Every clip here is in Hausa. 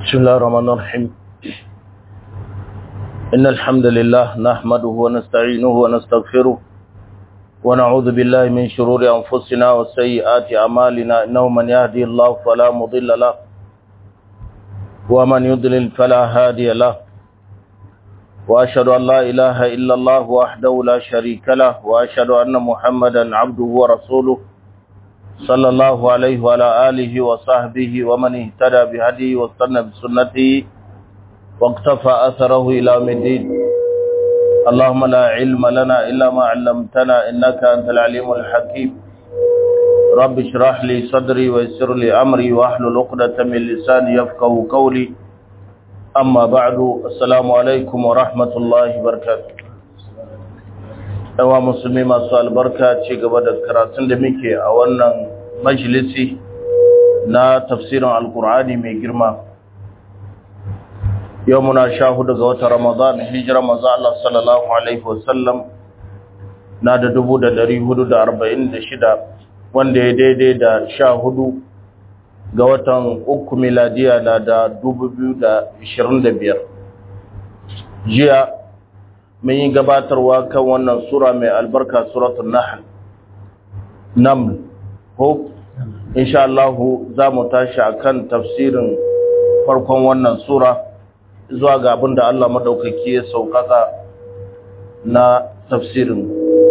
بسم الله الرحمن الرحيم إن الحمد لله نحمده ونستعينه ونستغفره ونعوذ بالله من شرور أنفسنا وسيئات أعمالنا إنه من يهدي الله فلا مضل له ومن يضلل فلا هادي له وأشهد أن لا إله إلا الله وحده لا شريك له وأشهد أن محمدا عبده ورسوله صلى الله عليه وعلى آله وصحبه ومن اهتدى بهديه واستنى بسنته واقتفى أثره إلى يوم الدين اللهم لا علم لنا إلا ما علمتنا إنك أنت العليم الحكيم رب اشرح لي صدري ويسر لي أمري واحلل عقدة من لساني يفقه قولي أما بعد السلام عليكم ورحمة الله وبركاته yawa musulmi masu albarka ci gaba da karatun da muke a wannan majalisi na tafsirin alkur'ani mai girma yau muna sha hudu ga wata ramadan hijira maza Allah sallallahu alaihi wasallam na da dubu da dari hudu da arba'in da shida wanda ya daidai da sha hudu ga watan uku miladiya na da dubu biyu da ishirin da biyar jiya mun yi gabatarwa kan wannan sura mai albarka suratul nahl naml ko insha Allah za mu tashi akan tafsirin farkon wannan sura zuwa ga abin da Allah madaukaki ya saukaka na tafsirin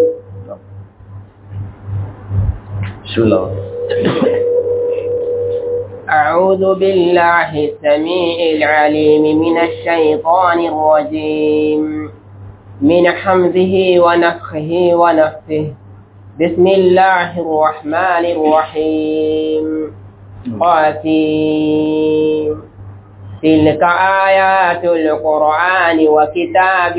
أعوذ بالله السميع العليم من الشيطان الرجيم من حمزه ونفخه ونفثه بسم الله الرحمن الرحيم قاسم تلك آيات القرآن وكتاب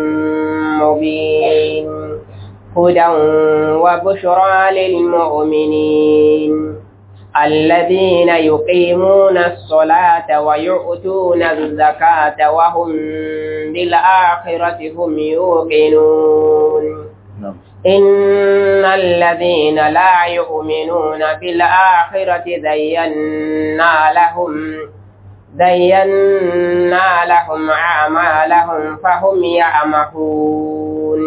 مبين هدى وبشرى للمؤمنين الذين يقيمون الصلاة ويؤتون الزكاة وهم بالآخرة هم يوقنون إن الذين لا يؤمنون بالآخرة زينا لهم زينا لهم أعمالهم فهم يعمهون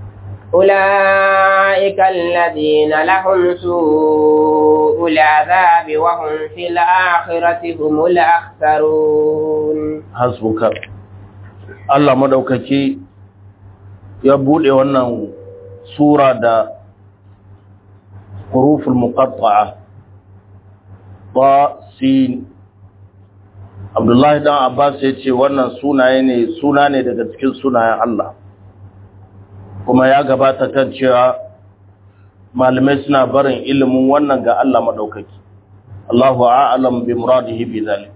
أولئك الذين لهم سوء العذاب وهم في الآخرة هم الأخسرون حسبك Allah madaukaki ya bude wannan sura da huruful muqatta'a ba sin Abdullahi dan Abbas ya ce wannan sunaye ne suna ne daga cikin sunayen Allah kuma ya gabata kan cewa malamai suna barin ilimin wannan ga Allah madaukaki Allahu a'lam bi muradihi bi zalik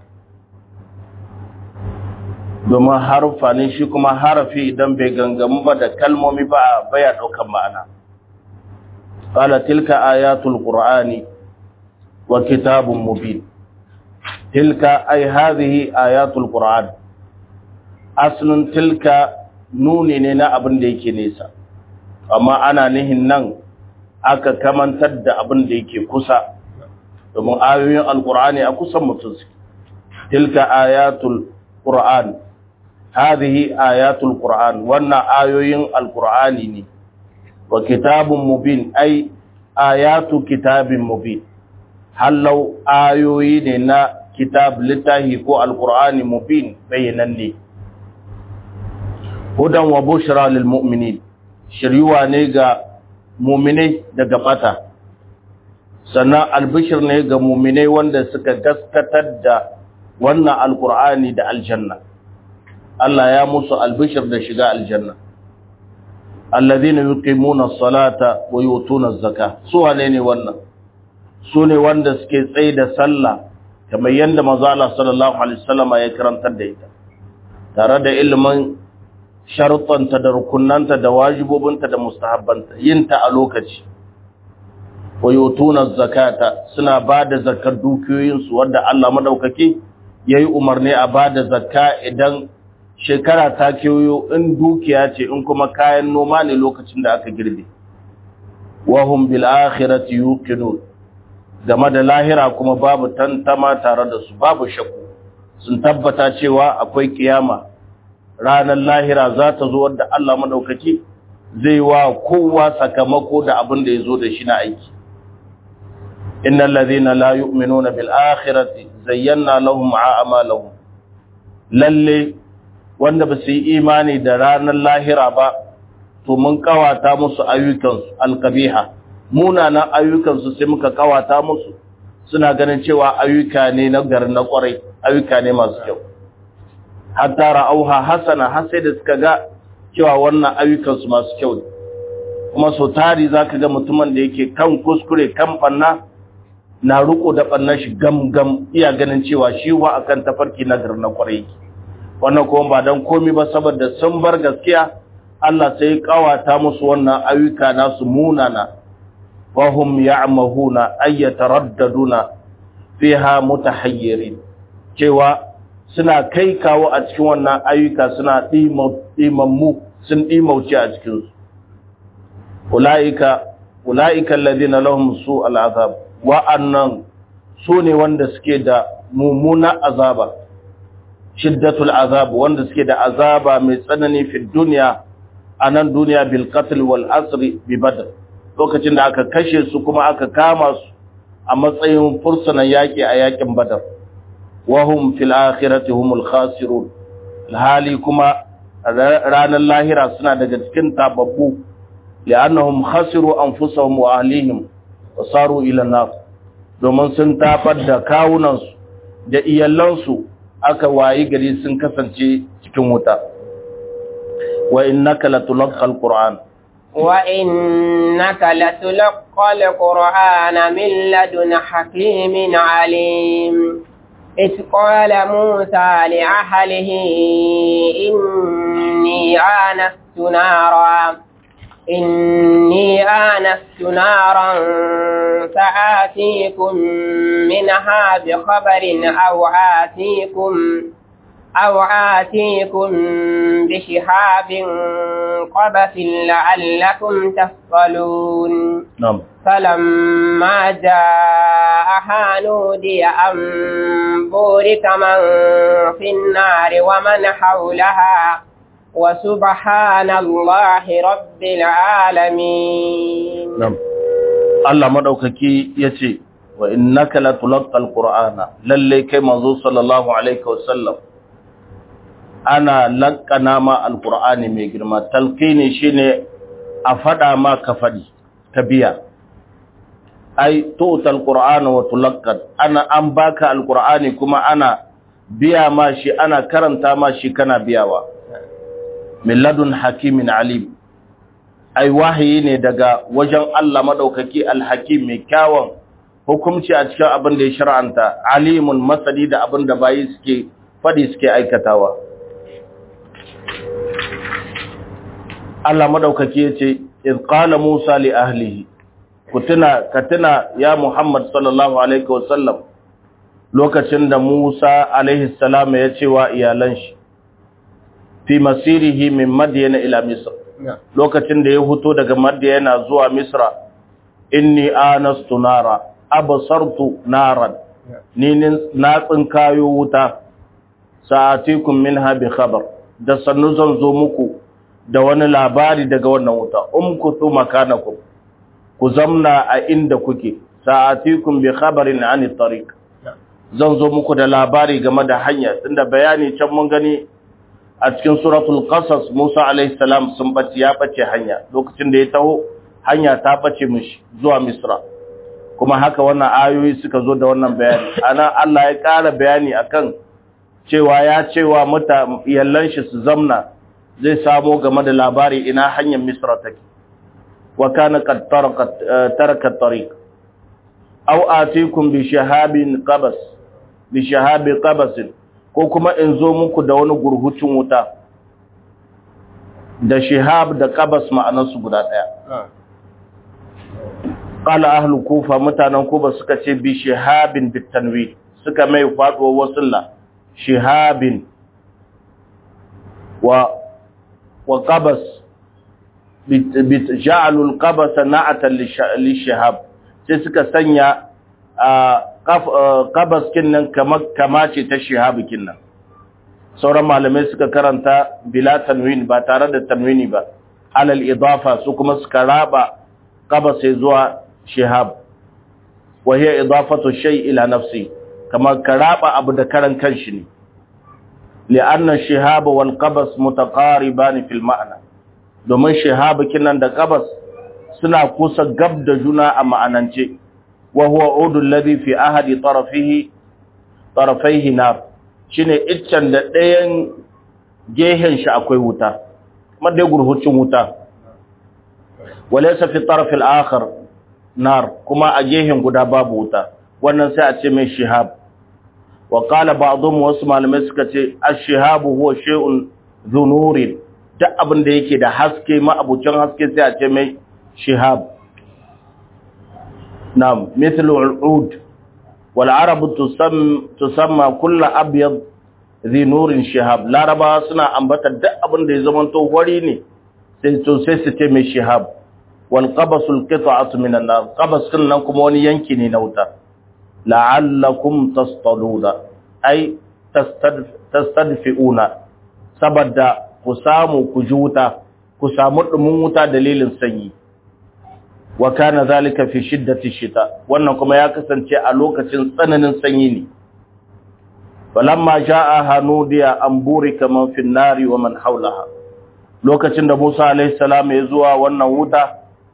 domin harufa ne shi kuma harafi idan bai gangamu ba da kalmomi ba baya daukan ma'ana qala tilka ayatul qur'ani wa kitabun mubin tilka ay hadhihi ayatul qur'an aslun tilka nuni ne na abin da yake nesa amma ana nihin nan aka kamantar da abin da yake kusa domin ayoyin alqur'ani a kusan mutum tilka ayatul qur'an هذه آيات القرآن وانا آيوين القرآن ني وكتاب مبين أي آيات كتاب مبين هل لو آيوين نا كتاب لتاهي كو القرآن مبين بينني هدى وبشرى للمؤمنين شريوا نيغا مؤمني daga bata sannan albishir ne ga mu'minai wanda suka gaskatar da wannan alqur'ani da aljanna Allah ya musu albishir da shiga aljanna alladhina yuqimuna as-salata wa yutuna az-zaka su wane ne wannan su ne wanda suke tsaye da sallah kamar yanda manzo Allah sallallahu alaihi wasallama ya karantar da ita tare da ilimin sharuɗanta da rukunanta da wajibobinta da mustahabbanta yinta a lokaci wa yutuna az-zakata suna bada zakar dukiyoyinsu wanda Allah madaukake yayi umarni a bada zakka idan shekara ta kewayo in dukiya ce in kuma kayan noma ne lokacin da aka girbe wahum bil akhirati yuqinun game da lahira kuma babu tantama tare da su babu shakku sun tabbata cewa akwai kiyama ranar lahira za ta zo wadda Allah madaukaki zai wa kowa sakamako da abin da ya zo da shi na aiki innal ladhina la yu'minuna bil akhirati zayyana lahum a'malahum lalle wanda ba su yi imani da ranar lahira ba to mun kawata musu ayyukansu alkabiha munanan ayyukansu sai muka kawata musu suna ganin cewa ayyuka ne na gar na kwarai ayyuka ne masu kyau hatta ra'auha hasana har sai da suka ga cewa wannan ayyukansu masu kyau ne kuma so tari zaka ga mutumin da yake kan kuskure kan banna na riko da bannan shi gam gam iya ganin cewa shi wa akan tafarki na gar na kwarai wannan kuma ba dan komai ba saboda sun bar gaskiya Allah sai kawata musu wannan ayyuka nasu munana wa hum ya'mahuna ay yataraddaduna fiha mutahayyirin cewa suna kai kawo a cikin wannan ayyuka suna dimammu sun dimauce a cikin su ulaika ulaika alladhina lahum su'al azab wa annan su ne wanda suke da mummuna azaba shiddatul azab wanda suke da azaba mai tsanani fi duniya a nan duniya bil qatl wal asri bi badr lokacin da aka kashe su kuma aka kama su a matsayin fursunan yaki a yakin badar wa hum fil akhirati humul khasirun hali kuma ranar lahira suna daga cikin tababbu li'annahum khasiru anfusahum wa ahlihim wa saru ila nar domin sun tafar da kawunansu da iyalansu aka wayi gari sun kasance cikin wuta wa innaka latulqa alquran wa innaka latulqa alqur'ana min ladun hakimin alim إذ قال موسى لأهله إني آنست نارا إني آنست نارا سآتيكم منها بخبر أو آتيكم أو آتيكم بشهاب قبس لعلكم تصطلون نعم فلما جاءها نودي أن بورك من في النار ومن حولها وسبحان الله رب العالمين نعم Allah madaukaki yace wa innaka latulqal qur'ana lalle kai manzo sallallahu alaihi wasallam ana lakkana ma alqur'ani mai girma talqini shine a fada ma ka fadi ka biya ai tu'tal qur'ana wa tulaqqad ana an baka alqur'ani kuma ana biya ma shi ana karanta ma shi kana biyawa min ladun hakimin alim ai wahayi ne daga wajen Allah madaukaki alhakim mai kyawun hukunci a cikin abin da ya shar'anta alimun masani da abin da bayi suke fadi suke aikatawa Allah madaukaki yace iz qala Musa li ahlihi kutuna katuna ya Muhammad sallallahu alaihi wasallam lokacin da Musa alaihi salam ya ce wa iyalan shi fi masirihi min Madyana ila Misr lokacin da ya huto daga Madyana zuwa Misra inni anastu nara absartu naran ni na tsinkayo wuta sa'atikum minha bi khabar da sannu zan zo muku da wani labari daga wannan wuta umkutu makanakum ku zamna a inda kuke sa'atikum bi khabarin ani tariq zan zo muku da labari game da hanya tunda bayani can mun gani a cikin suratul qasas Musa alaihi salam sun bace ya bace hanya lokacin da ya taho hanya ta bace mishi zuwa Misra kuma haka wannan ayoyi suka zo da wannan bayani ana Allah ya ƙara bayani akan cewa ya cewa muta yallan shi su zamna zai samo game da labari ina hanyar Misra take wa kana qad tarakat taraka tariq aw atikum bi shahabin qabas bi shahabi qabas ko kuma in zo muku da wani gurhucin wuta da shihab da qabas ma'anarsu guda daya qala ahlu kufa mutanen kufa suka ce bi shihabin bitanwi suka mai faduwa wasulla shihabin wa wa qabas bit ja'alul qabas na'atan lishihab sai suka sanya qabas kinnan kamar kama ce ta shihab kinnan sauran malamai suka karanta bila tanwin ba tare da tanwini ba alal idafa su kuma suka raba qabas zuwa shihab wa hiya idafatu shay ila nafsi kamar ka raba abu da karan kanshi ne li'anna shihab wal qabas mutaqariban fil ma'na domin shihab kinan da qabas suna kusa gab da juna a ma'anance wa huwa udul ladhi fi ahadi tarafihi tarafaihi nar shine iccen da ɗayan gehen shi akwai wuta kuma dai gurhucin wuta walaysa fi taraf al-akhar nar kuma a gehen guda babu wuta wannan sai a ce mai shihab wa qala ba'dhum wasu malamai suka ce ash-shihab huwa shay'un dhunurin duk abin da yake da haske ma abucin haske sai a ce mai shihab na'am mithlu al-ud wal arab tusamma kullu abyad dhi nurin shihab laraba suna ambata duk abin da ya zama to wari ne sai to sai su ce mai shihab wal qabasul qita'atu min an-nar qabas nan kuma wani yanki ne na wuta la'allakum tastaluna ay tastadfi'una saboda ku samu ku ji wuta ku samu dumin wuta dalilin sanyi wa kana zalika fi shiddati shita wannan kuma ya kasance a lokacin tsananin sanyi ne falamma jaa hanudiya an burika man fi nari wa man haulaha lokacin da Musa alaihi salam ya zuwa wannan wuta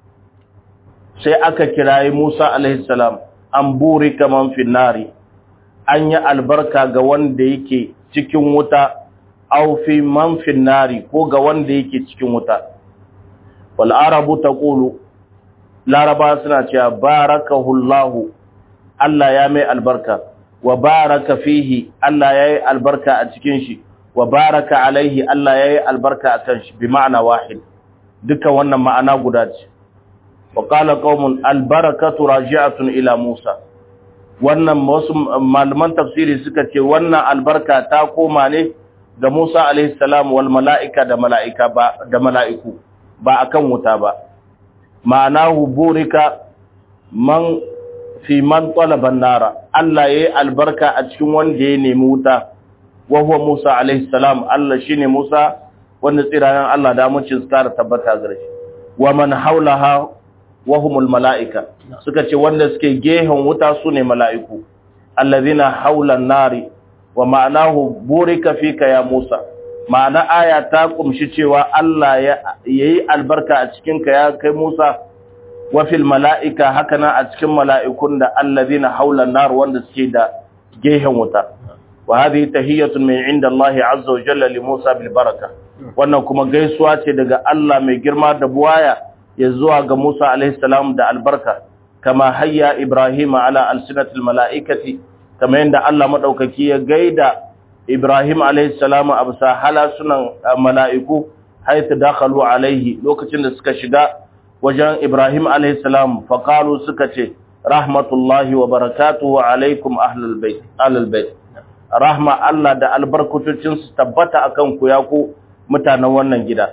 sai aka kirayi Musa alaihi salam an burika man fi nari an yi albarka ga wanda yake cikin wuta aw fi man fi nari ko ga wanda yake cikin wuta wal arabu taqulu laraba suna cewa barakahullahu Allah ya mai albarka wa baraka fihi Allah ya yi albarka a cikin shi wa baraka alaihi Allah ya yi albarka a kan shi bi ma'ana wahid duka wannan ma'ana guda ce wa qala qaumun albarakatu raji'atun ila Musa wannan wasu malaman tafsiri suka ce wannan albarka ta koma ne ga Musa alaihi salam wal mala'ika da mala'ika ba da mala'iku ba akan wuta ba ma'anahu burika man fi man talaba nara Allah yayi albarka a cikin wanda ya nemi wuta wa huwa Musa alaihi salam Allah shine Musa wanda tsirayen Allah da mun cin tsara tabbata gare shi wa man haulaha wa humul malaika suka ce wanda suke gehen wuta sune mala'iku allazina haula nari wa ma'anahu burika fika ya Musa ma'ana aya ta kumshi cewa Allah ya yi albarka a cikinka ya kai Musa wa fil mala'ika hakanan a cikin mala'ikun da allazina haula nar wanda suke da gehen wuta wa hadhihi tahiyatun min inda Allah azza wa jalla li Musa bil baraka wannan kuma gaisuwa ce daga Allah mai girma da buwaya ya zuwa ga Musa alaihi salam da albarka kama hayya Ibrahim ala alsinatil mala'ikati kama yanda Allah madaukaki ya gaida Ibrahim alaihi salamu a bisa halasunan mala'iku haita dakhalu alaihi lokacin da suka shiga wajen Ibrahim alaihi salam faqalu suka ce rahmatullahi wa barakatuhu alaikum ahlul bait ahlul bait rahma Allah da albarkatocin su tabbata akan ku ya ku mutanen wannan gida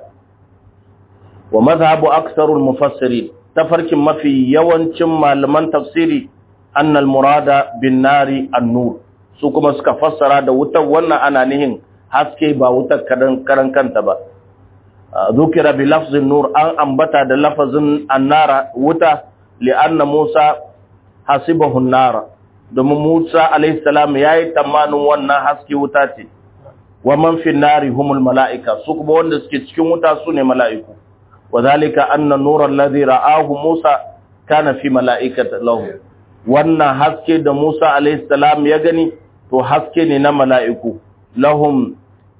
wa mazhabu aksarul mufassirin tafarkin mafi yawancin malaman tafsiri annal murada bin nari an-nur su kuma suka fassara da wutar wannan ana nihin haske ba wutar karan kanta ba zukira bi lafzin nur an ambata da lafazin annara wuta li'anna Musa hasibahu nara domin Musa alayhi salam yayi tamanin wannan haske wuta ce wa man fi nari humul malaika su kuma wanda suke cikin wuta su ne mala'iku wadhalika anna nura alladhi ra'ahu Musa kana fi mala'ikati lahu wannan haske da Musa alayhi salam ya gani to haske ne na mala'iku lahum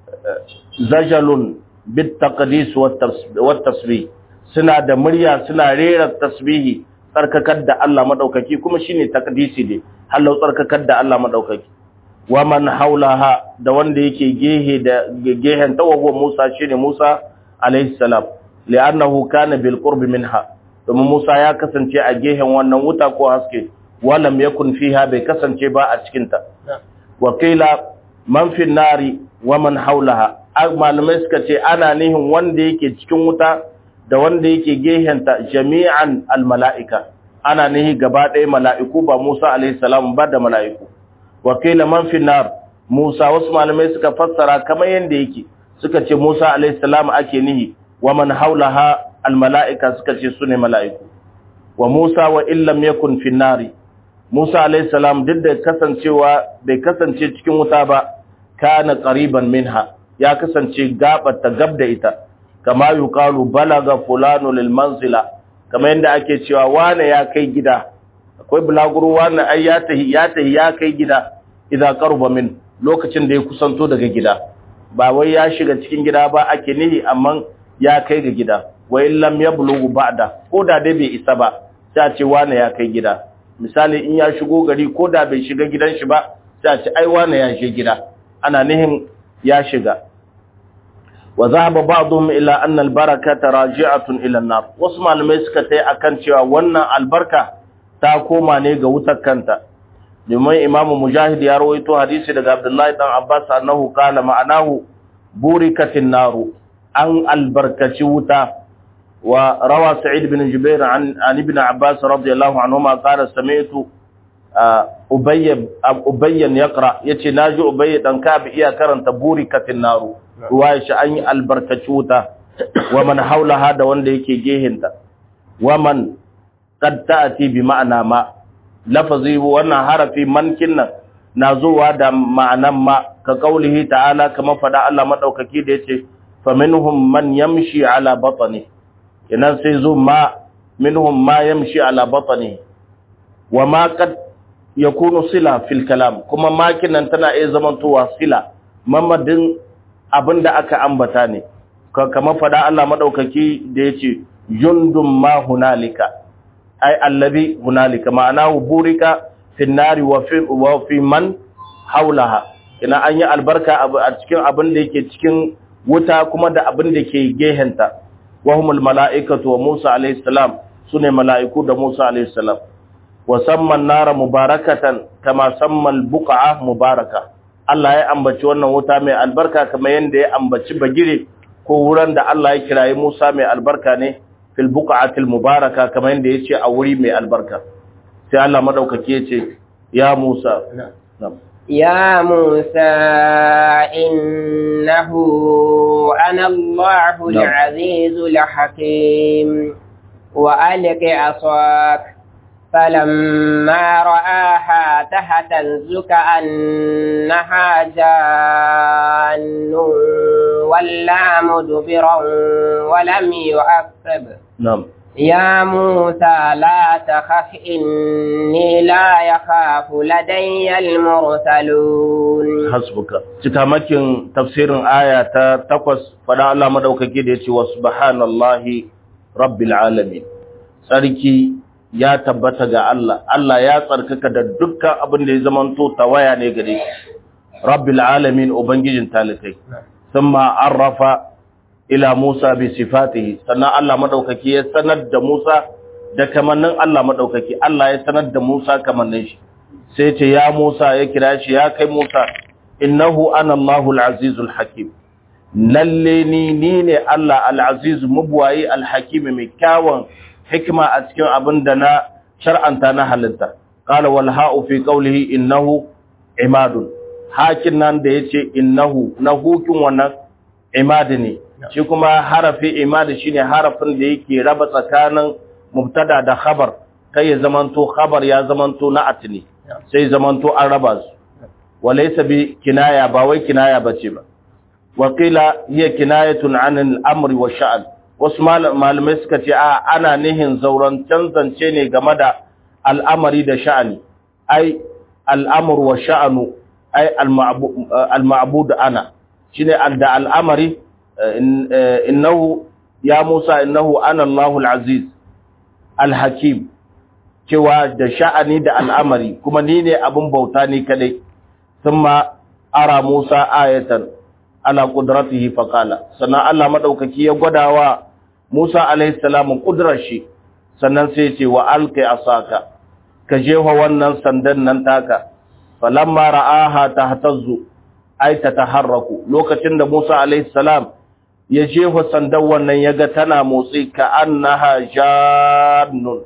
zajalun bit taqdis wat tasbih suna da murya suna rera tasbihi tsarkakar da Allah madaukaki kuma shine taqdisi ne hallau tsarkakar da Allah madaukaki wa man haulaha da wanda yake gehe da gehen tawago Musa shine Musa alayhi salam li'annahu kana bil qurb minha domin Musa ya kasance a gehen wannan wuta ko haske walam yakun fiha bai kasance ba a cikin ta wakila man fi nari wa man haulaha malamai suka ce ana nihin wanda yake cikin wuta da wanda yake gehenta jami'an almala'ika ana nihi gaba ɗaya mala'iku ba Musa alaihi salam ba da mala'iku wa qila man fi nar Musa wasu malamai suka fassara kamar yanda yake suka ce Musa alaihi salam ake nihi wa man haulaha al mala'ika suka ce sune mala'iku wa Musa wa illam yakun fi nari Musa alaihi salam duk da kasancewa bai kasance cikin wuta ba kana qariban minha ya kasance gabar ta gab da ita kama yuqalu balaga fulanu lil manzila kamar yadda ake cewa wane ya kai gida akwai bulaguro wane ai ya tahi ya tahi ya kai gida idan qaruba min lokacin da ya kusanto daga gida ba wai ya shiga cikin gida ba ake nihi amma ya kai ga gida wa illam yablughu ba'da ko da dai bai isa ba sai a ce wane ya kai gida misali in ya shigo gari ko da bai shiga gidan shi ba sai a ce ai wane ya je gida ana nihin ya shiga wa zahaba ba'dhum ila anna al-barakata raji'atun ila an-nar wasu malamai suka tai akan cewa wannan albarka ta koma ne ga wutar kanta domin imamu mujahid ya rawaito hadisi daga abdullahi dan abbas annahu qala ma'anahu burikatin naru an albarkaci wuta wa rawa sa'id bin jubair an an ibn abbas radiyallahu anhuma qala sami'tu ubayy ubayyan yaqra yace naji ubayy dan ka'ab iya karanta burikatin naru ruwaya shi an yi albarkaci wuta wa man haulaha da wanda yake gehinta wa man qad ta'ti bi ma'ana ma lafazi wannan harafi man kinnan na zuwa da ma'anan ma ka kaulihi ta'ala kama fada Allah madaukaki da yace fa minhum man yamshi ala batni idan sai zo ma minhum ma yamshi ala batni wa ma qad yakunu sila fil kalam kuma ma kinnan tana iya zamantowa sila mamadin abin da aka ambata ne kama fada Allah madaukaki da yace jundum ma hunalika ai allazi hunalika ma'ana burika fi nari wa fi wa fi man haulaha ina an yi albarka a cikin abin da yake cikin wuta kuma da abin da ke gehenta wa humul mala'ikatu wa Musa alayhi salam sune mala'iku da Musa alayhi salam wa samman nara mubarakatan kama sammal buqa'a mubaraka Allah ya ambaci wannan wuta mai albarka kamar yadda ya ambaci bagire ko wuran da Allah ya kirayi Musa mai albarka ne fil buqatil mubaraka kamar yadda yace a wuri mai albarka sai Allah madaukaki yace ya Musa يا موسى إنه أنا الله العزيز الحكيم وألق عصاك فلما رآها تهتز كأنها جان ولا مدبرا ولم يعقب نعم يا موسى لا تخف إني لا يخاف لدي المرسلون حسبك cikamakin tafsirin aya ta takwas fada Allah madaukake da yace wa subhanallahi rabbil alamin sarki ya tabbata ga Allah Allah ya tsarkaka da dukkan abin da ya zamanto tawaya ne gare shi rabbil alamin ubangijin talikai thumma arrafa ila Musa bi sifatihi sannan Allah madaukaki ya sanar da Musa da kamannin Allah madaukaki Allah ya sanar da Musa kamannin shi sai ce ya Musa ya kira shi ya kai Musa innahu ana Allahu al-azizul hakim lalle ni ni ne Allah al-aziz mubwayi al-hakim mai kyawun hikima a cikin abin da na shar'anta na halitta qala wal ha'u fi qawlihi innahu imadun hakin nan da yace innahu na hukin wannan imadi ne shi kuma harafi imadi shine harafin da yake raba tsakanin mubtada da khabar kai ya zamanto khabar ya zamanto na atni sai zamanto an raba su walaysa bi kinaya ba wai kinaya bace ba waqila hiya kinayatun an al-amri wa sha'n wasu malamai suka ce a ana nihin zauren canzance ne game da al'amari da sha'ani ai al'amur wa sha'anu ai al-ma'bud ana shine da al'amari innahu ya Musa innahu ana Allahul Aziz al-Hakim cewa da sha'ani da al'amari kuma ni ne abin bauta ni kadai thumma ara Musa ayatan ala qudratihi faqala sannan Allah madaukaki ya gwadawa Musa alaihi salam kudrar shi sannan sai ya ce wa alqi asaka ka jefa wannan sandan nan taka falamma ra'aha tahtazzu ay tataharraku lokacin da Musa alaihi salam ya jefa sandan wannan yaga tana motsi ka annaha jannun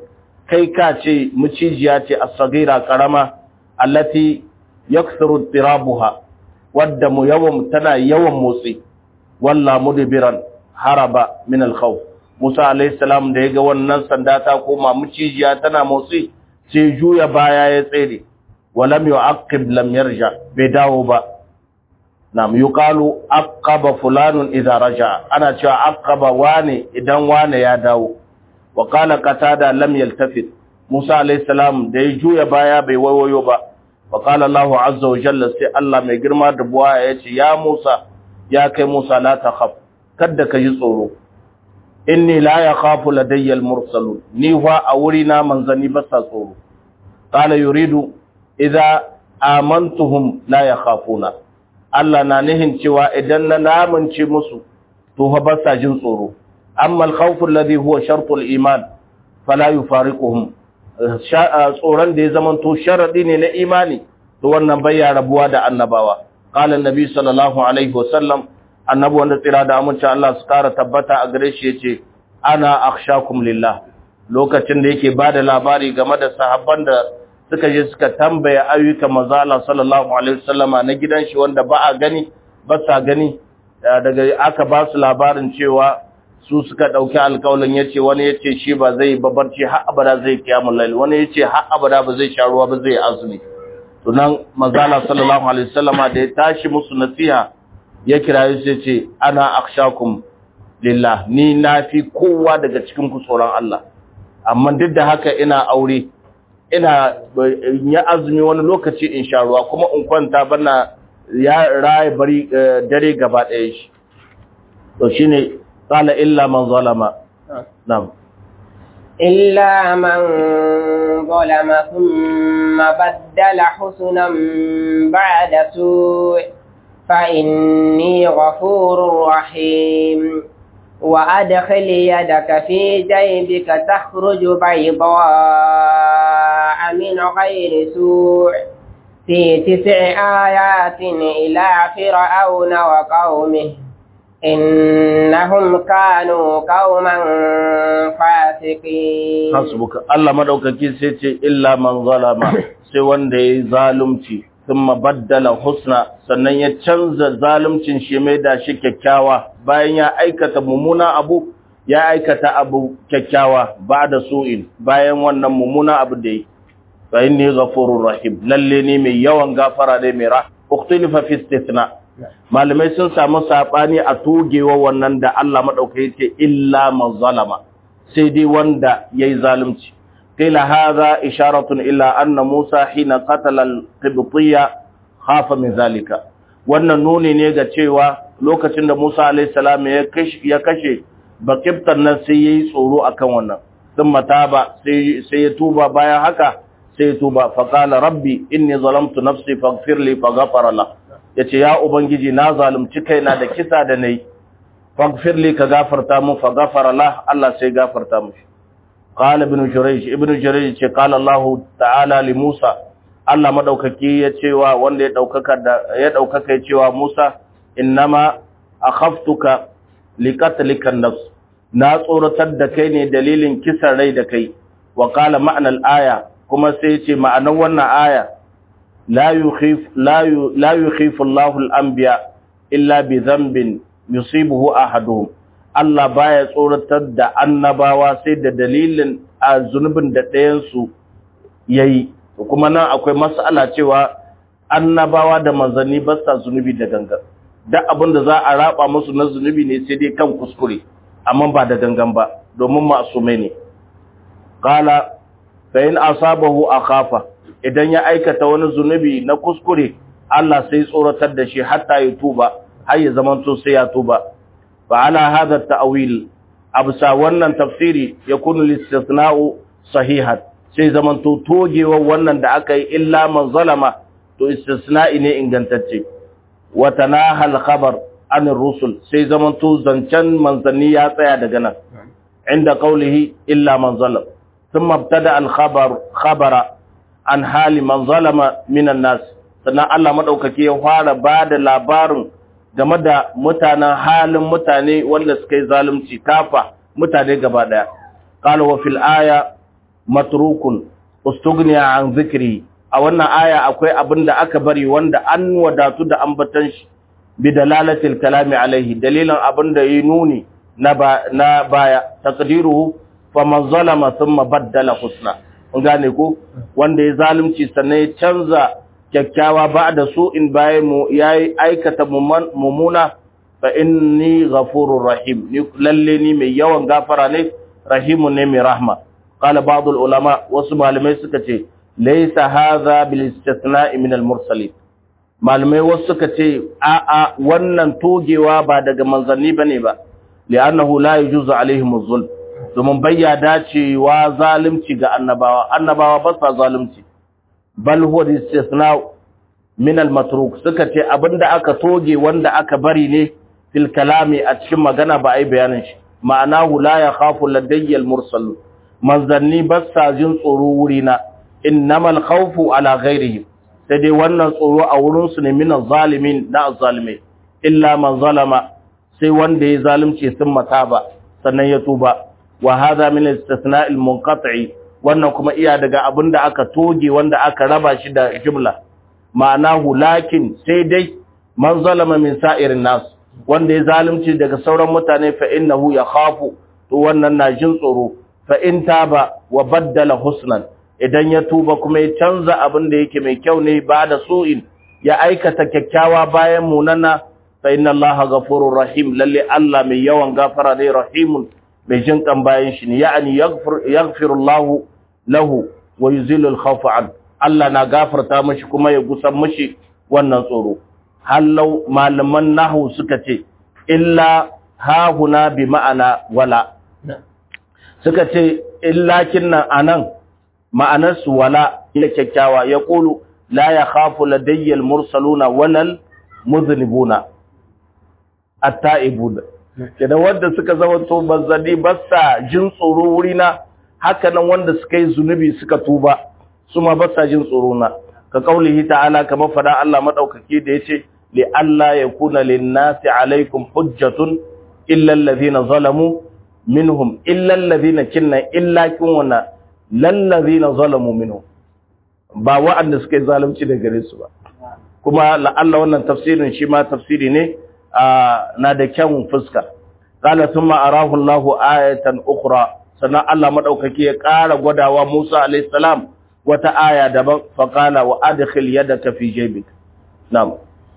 kai ka ce mucijiya ce as-sagira karama allati yakthuru tirabuha wadda mu yawan tana yawan motsi walla mudbiran haraba min al-khawf Musa alayhi salam da yaga wannan sanda ta koma mucijiya tana motsi sai juya baya ya tsere walam yu'aqib lam yarja bai dawo ba nam yuqalu aqaba fulanun idza raja ana cewa aqaba wane idan wane ya dawo wa qala qatada lam yaltafit Musa alayhi salam da ya juya baya bai wayoyo ba wa qala Allahu azza wa jalla sai Allah mai girma da buwaya yace ya Musa ya kai Musa la takhaf kada ka yi tsoro inni la yakhafu ladayya al-mursalun ni fa a wuri na manzani ba sa tsoro qala yuridu idza amantuhum la yakhafuna Allah na nihin cewa idan na namunce musu to fa ba sa jin tsoro amma al-khawfu alladhi huwa shartu al-iman fala yufariquhum tsoron da ya zama to sharadi ne na imani to wannan bai ya rabuwa da annabawa qala an-nabi sallallahu alaihi wasallam annabi wanda tsira da amince Allah su kara tabbata a gare shi yace ana akhshakum lillah lokacin da yake bada labari game da sahabban da suka je suka tambaya ayyukan manzo Allah sallallahu alaihi wasallama na gidan shi wanda ba a gani ba sa gani daga aka ba su labarin cewa su suka dauki alƙawalin yace wani yace shi ba zai babarci har abada zai kiyamul lail wani yace har abada ba zai sha ruwa ba zai azumi to nan manzo Allah sallallahu alaihi wasallama da ya tashi musu nasiha ya kira sai ce ana akshakum lillah ni nafi kowa daga cikin ku tsoron Allah amma duk da haka ina aure ina ya azumi wani lokaci in sha ruwa kuma in kwanta bana ya raye bari dare gaba ɗaya shi to shine qala illa man zalama na'am إلا من ظلم ثم بدل حسنا بعد سوء فإني غفور رحيم وأدخل يدك في جيبك تخرج بيضاء من غير سوء في تسع آيات إلى فرعون وقومه إنهم كانوا قوما فاسقين حسبك الله مدوكاكي سيتي إلا من ظلم سوى دي ظالمتي thumma baddala husna sannan ya canza zaluncin shi mai da shi kyakkyawa bayan ya aikata mummuna abu ya aikata abu kyakkyawa ba da su'in bayan wannan mummuna abu da yi fa inni ghafurur rahim lalle ne mai yawan gafara ne mai rah uktilifa fi istithna malamai sun samu sabani a togewa wannan da Allah madaukai yace illa man zalama sai dai wanda yayi zalunci قيل هذا إشارة إلى أن موسى حين قتل القبطية خاف من ذلك wannan nuni ne ga cewa lokacin da Musa alayhi salam ya kashe bakibtan nan sai yayi tsoro akan wannan thumma taba sai sai ya tuba bayan haka sai ya tuba fa qala rabbi inni zalamtu nafsi faghfir li faghfara la yace ya ubangiji na zalunci kaina da kisa da nayi faghfir li ka gafarta mun faghfara la Allah sai gafarta mushi قال ابن جريج ابن جريج ce قال الله تعالى لموسى Allah madaukaki ya cewa wanda ya daukaka da ya daukaka ya cewa Musa innama akhaftuka liqatlika nafs na tsoratar da kai ne dalilin kisan rai da kai wa qala ma'anal aya kuma sai ya ce ma'anar wannan aya la yukhif la la yukhifu Allahu al-anbiya illa bi dhanbin yusibuhu ahaduhum Allah baya tsoratar da annabawa sai da dalilin a zunubin da ɗayansu ya yi, kuma nan akwai matsala cewa annabawa da manzanni ba sa zunubi da gangan. Duk abin da za a raba musu na zunubi ne sai dai kan kuskure, amma ba da gangan ba, domin masumai ne. Kala, bayan asabahu a kafa, idan ya aikata wani zunubi na kuskure, Allah sai tsoratar da shi hatta ya tuba, har ya zamanto sai ya tuba. فعلى هذا التأويل أبسا wannan tafsiri yakunu listisna'u sahihan sai zaman to togewa wannan da aka yi illa man zalama to istisna'i ne ingantacce wa tanaha al-khabar an rusul sai zaman to zancan manzanni ya tsaya daga nan inda qawlihi illa man zalam thumma ibtada al-khabar khabara an hali man zalama minan nas sannan Allah madaukake ya fara bada labarin game da mutanen halin mutane wanda suka yi zalunci kafa mutane gaba daya qala wa fil aya matrukun ustughniya an zikri a wannan aya akwai abin da aka bari wanda an wadatu da ambatan shi bi dalalatil kalami alaihi dalilan abin da yi nuni na na baya taqdiruhu faman zalama thumma baddala husna kun gane ko wanda ya zalunci sannan ya canza kyakkyawa ba da su in bayan mu yayi aikata mumuna fa inni ghafurur rahim ni lalle ni mai yawan gafara ne rahimun ne mai rahma qala ba'd ulama wasu malamai suka ce laysa hadha bil istithna'i min al mursalin malamai wasu suka ce a a wannan togewa ba daga manzanni bane ba li'annahu la yujuzu alaihim az-zulm domin bayya dacewa zalunci ga annabawa annabawa ba sa zalunci bal huwa istisna min al-matruk suka ce abinda aka toge wanda aka bari ne fil kalami a cikin magana ba ai bayanin shi ma'anahu la yakhafu ladayya al-mursal manzanni ba sa jin tsoro wurina innamal khawfu ala ghairihim sai dai wannan tsoro a wurin su ne min zalimin na zalimai illa man zalama sai wanda ya zalunci sun mata ba sannan ya tuba wa hadha min al-istithna' al-munqati' wannan kuma iya daga abinda aka toge wanda aka raba shi da jumla ma'anahu lakin sai dai man zalama min sa'irin nas wanda ya zalunci daga sauran mutane fa innahu yakhafu to wannan na jin tsoro fa in taba wa baddala husnan idan ya tuba kuma ya canza abin da yake mai kyau ne ba da su'in ya aikata kyakkyawa bayan munana fa inna allaha ghafurur rahim lalle Allah mai yawan gafara ne rahimun mai jin kan bayan shi ne ya'ani yaghfir yaghfirullahu lahu wa yuzilul khawfa an Allah na gafarta mashi kuma ya gusan mashi wannan tsoro hallau malaman nahu suka ce illa hahuna bi ma'ana wala suka ce illa kinnan anan ma'anar su wala ila kyakkyawa ya qulu la yakhafu ladayya al-mursaluna walal mudhnibuna at-ta'ibun kenan wanda suka zama to manzanni ba sa jin tsoro wurina haka nan wanda suka yi zunubi suka tuba su ma ba sa jin tsoro na ka kaulihi ta'ala kamar fada Allah madaukaki da yace li alla yakuna lin-nasi alaikum hujjatun illa alladhina zalamu minhum illa alladhina kinna illa kunna lallazina zalamu minhum ba wa'anda suka yi zalunci da gare su ba kuma la'alla wannan tafsirin shi ma tafsiri ne na da kyan fuska qala thumma arahu Allahu ayatan ukhra sannan Allah madaukaki ya ƙara gwadawa Musa alayhi salam wata aya daban fa qala wa adkhil yadaka fi jaybik na'am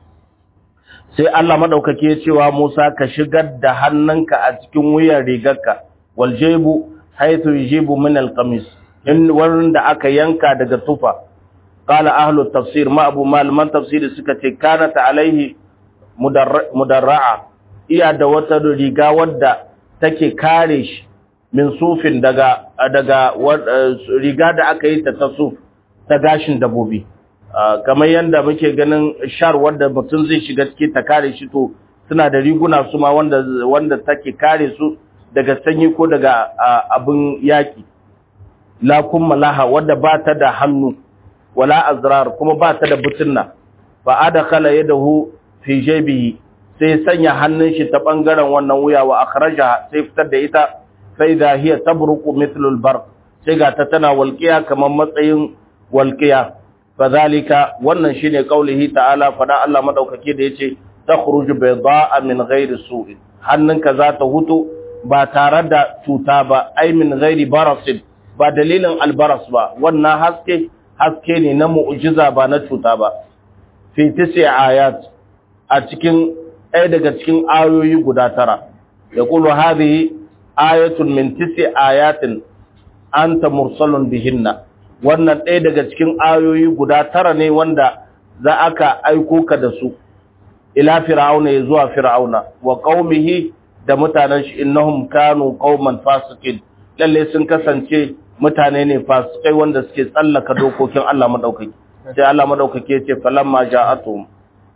sai Allah madaukaki ya cewa Musa ka shigar da hannunka a cikin wuyan rigarka wal jaybu haythu yujibu min al qamis in wurin da aka yanka daga tufa qala ahlu tafsir ma abu malaman tafsiri suka ce kanat alaihi mudarra'a iya da wata riga wadda take kare shi min sufin daga daga riga da aka yi ta ta suf ta gashin dabobi kamar yanda muke ganin shar wanda mutum zai shiga ciki ta kare shi to suna da riguna su ma wanda wanda take kare su daga sanyi ko daga abin yaki la kuma laha wadda ba ta da hannu wala azrar kuma ba ta da butunna fa adkhala yadahu fi jaybihi sai sanya hannun shi ta bangaren wannan wuya wa akhraja sai fitar da ita fa idha hiya tabruqu mithlu al-barq sai ga ta tana walqiya kamar matsayin walqiya fadhalika wannan shine kaulihi ta'ala fada Allah madaukake da yace takhruju bayda'a min ghairi su'in hannunka za ta hutu ba tare da cuta ba ai min ghairi barasin ba dalilin albaras ba wannan haske haske ne na mu'jiza ba na cuta ba fi tisi ayat a cikin ɗaya daga cikin ayoyi guda tara ya kulu hadhihi ayatun min tisi ayatin anta mursalun bihinna wannan ɗaya daga cikin ayoyi guda tara ne wanda za aka aiko ka da su ila fir'auna ya zuwa fir'auna wa qaumihi da mutanen shi innahum kanu qauman fasiqin lalle sun kasance mutane ne fasikai wanda suke tsallaka dokokin Allah madaukaki sai Allah madaukaki yace falamma ja'atuhum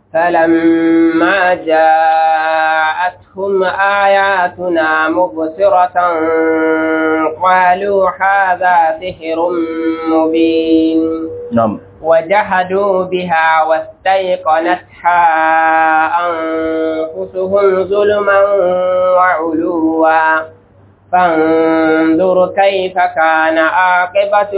فلما جاءتهم آياتنا مبصرة قالوا هذا سحر مبين نعم وجحدوا بها واستيقنتها أنفسهم ظلما وعلوا فانظر كيف كان عاقبة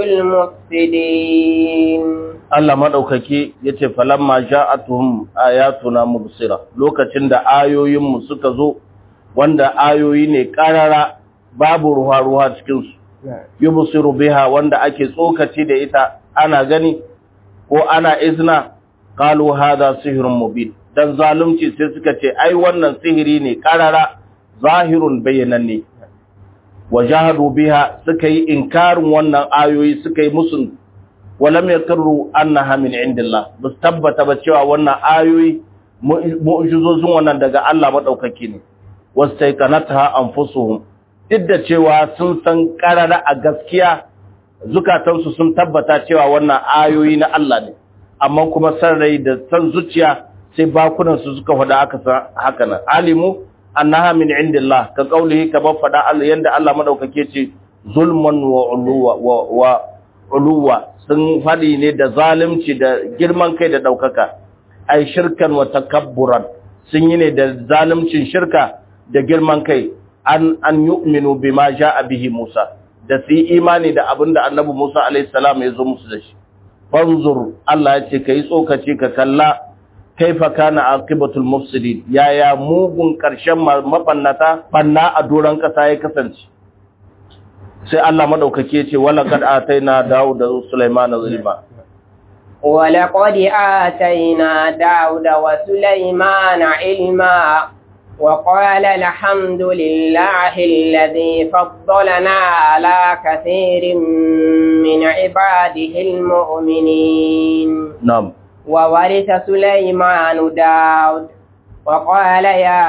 المفسدين Allah madaukaki yace falamma ja'atuhum ayatuna mubsira lokacin da ayoyin mu suka zo wanda ayoyi ne karara babu ruwa ruwa cikin su yubsiru biha wanda ake tsokaci da ita ana gani ko ana izna qalu hadha sihrun mubin dan zalunci sai suka ce ai wannan sihiri ne karara zahirun bayyananne wajahadu biha suka yi inkarin wannan ayoyi suka yi musun walam yakru annaha min indillah bus tabbata ba cewa wannan ayoyi mu'jizozin wannan daga Allah madaukaki ne wastaiqanatha anfusuhum duk da cewa sun san karara a gaskiya zukatansu sun tabbata cewa wannan ayoyi na Allah ne amma kuma san rai da san zuciya sai bakunan su suka faɗa aka san haka nan alimu annaha min indillah ka kaulihi ka ba faɗa Allah yanda Allah madaukake ce zulman wa uluwa wa uluwa sun faɗi ne da zalunci da girman kai da ɗaukaka ai shirkan wa takabburan sun yi ne da zaluncin shirka da girman kai an an yu'minu bima ja'a bihi Musa da su yi imani da abin da annabi Musa alaihi salam ya zo musu da shi fanzur Allah ya ce kai tsokaci ka kalla kaifa kana aqibatul mufsidin yaya mugun karshen mabannata banna a doran kasa ya kasance sai Allah madaukake ya ce wala qad ataina Dawud da Sulaiman zulma ولقد آتينا داود وسليمان علما وقال الحمد لله الذي فضلنا على كثير من عباده المؤمنين نعم وورث سليمان داود وقال يا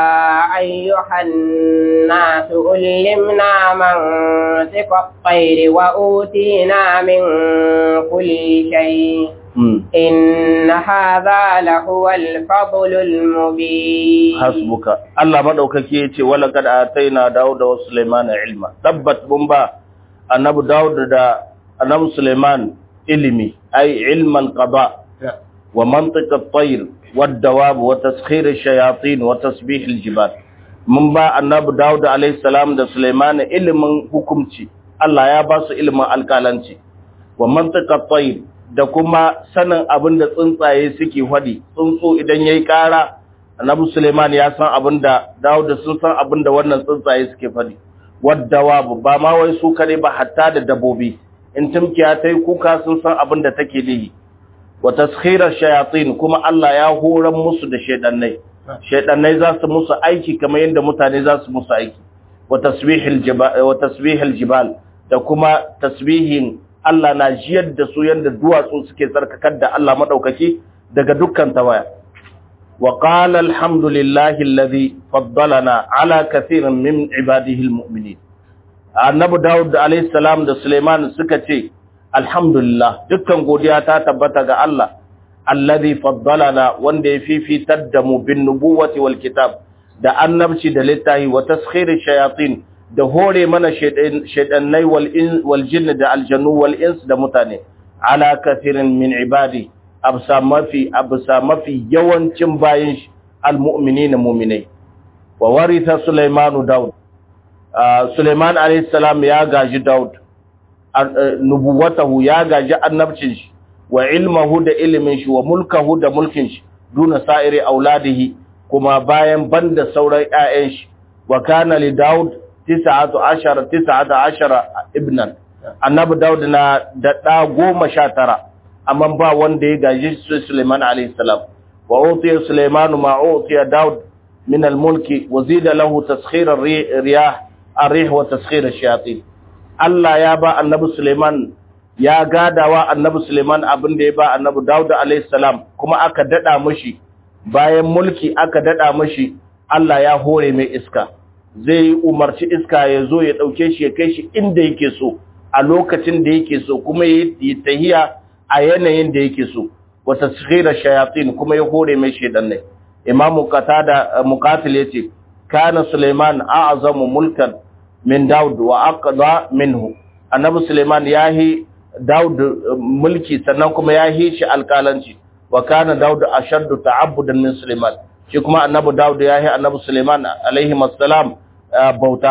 أيها الناس علمنا منطق الطير وأوتينا من كل شيء إن هذا لهو الفضل المبين حسبك الله مدوكake yace wala kad ataina Dawud wa Sulaiman ilma tabbat bumba annabi Dawud da annabi Sulaiman ilimi ay ilman qada wa mantiq at-tayr wad-dawab wa taskhir ash-shayatin wa tasbih al-jibal mun ba annabi Dawud alayhi salam da Sulaiman ilimin hukumci Allah ya ba su ilimin alƙalanci wa mantiq at-tayr da kuma sanin abin da tsuntsaye suke hwadi tsuntsu idan yayi ƙara annabi Suleiman ya san abin da Dawud sun san abin da wannan tsuntsaye suke fadi waddawa ba ma wai su kare ba hatta da dabobi in tumkiya tai kuka sun san abin da take nihi wa taskhirar shayatin kuma Allah ya horan musu da shedannai shedannai za su musu aiki kamar yadda mutane za su musu aiki wa tasbihil jibal wa tasbihil jibal da kuma tasbihin Allah na jiyar da su yadda duwatsu suke tsarkakar da Allah maɗaukaki daga dukkan tawaya. Wa qala alhamdulillahi alladhi faddalana ala kathirin min ibadihi almu'minin. Annabi Dawud alayhi salam da Suleiman suka ce alhamdulillah dukkan godiya ta tabbata ga Allah alladhi faddalana wanda ya fifitar da mu bin nubuwati wal kitab da annabci da littahi wa taskhiri shayatin da hore mana shaidannai wal jinni da aljannu wal ins da mutane ala kathirin min ibadi absa mafi absa mafi yawancin bayin almu'minina mu'minai wa waritha sulaiman daud sulaiman alayhi salam ya gaji daud nubuwatahu ya gaji annabcin shi wa ilmahu da ilimin shi wa mulkahu da mulkin shi duna sa'iri auladihi kuma bayan banda sauran ƴaƴan shi wa kana li daud tisa'atu ashara tisa'atu ashara ibnan annabi daud na da da goma sha tara amma ba wanda ya gaji Sulaiman alayhi salam wa utiya Sulaiman ma utiya daud min al-mulki wa zida lahu taskhir ar-riyah ar-rih wa taskhir ash-shayatin Allah ya ba annabi Sulaiman ya gadawa annabi Sulaiman abin da ya ba annabi Dawud alayhi salam kuma aka dada mishi bayan mulki aka dada mishi Allah ya hore mai iska zai umarci iska ya zo ya dauke shi ya kai shi inda yake so a lokacin da yake so kuma ya yi tahiya a yanayin da yake so wa tasghira shayatin kuma ya hore mai shedan ne Imam Qatada Muqatil yace kana Sulaiman a'zamu mulkan min Dawud wa aqda minhu annabi Sulaiman yahi Dawud mulki sannan kuma yahi shi alƙalanci wa kana Dawud ashaddu ta'abbudan min Sulaiman shi kuma annabi Dawud yahi annabi Sulaiman alaihi assalam bauta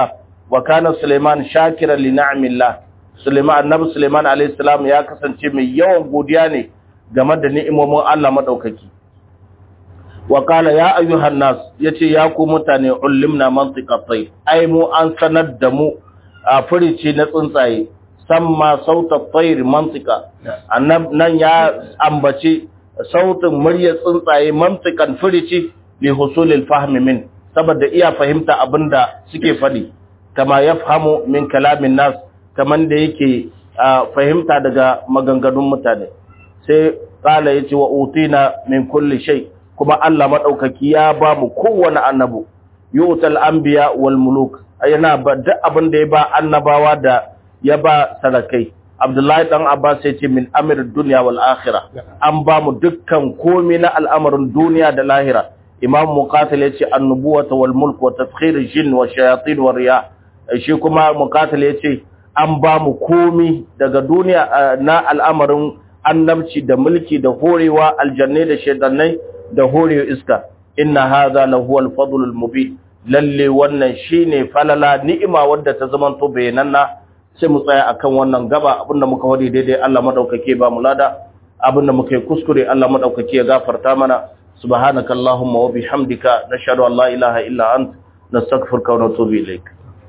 wa kana Suleiman shakiran li ni'amillah Suleiman annabi Suleiman alayhi salam ya kasance mai yawan godiya ne game da ni'imomin Allah madaukaki wa qala ya ayyuhan nas yace ya ku mutane ullimna mantiqa tayr ai mu an sanar da mu a furici na tsuntsaye samma sauta tayr mantiqa annab nan ya ambaci sautin muryar tsuntsaye mantiqan furici li husulil fahmi min saboda iya fahimta abinda suke fadi kama yafhamu min kalamin nas kaman da yake fahimta daga maganganun mutane sai kala yace wa utina min kulli shay kuma Allah madaukaki ya ba mu kowane annabu yu'tal anbiya wal muluk yana ba duk abin da ya ba annabawa da ya ba sarakai Abdullahi dan Abbas ya ce min amir dunya wal akhirah an ba mu dukkan komai na al'amarin duniya da lahira Imam Muqatil ya ce annubuwata wal mulk wa tafkhir jin wa shayatin wa riya shi kuma Muqatil ya ce an ba mu komai daga duniya na al'amarin annabci da mulki da horewa aljannai da shedannai da horewa iska inna hadha lahu al-fadl al-mubin lalle wannan shine falala ni'ima wadda ta zaman to bayananna sai mu tsaya akan wannan gaba abinda muka wadi daidai Allah madaukake ba mu lada abinda muka yi kuskure Allah madaukake ya gafarta mana subhanakallahumma wa bihamdika nashhadu an la ilaha illa ant nastaghfiruka wa natubu ilaik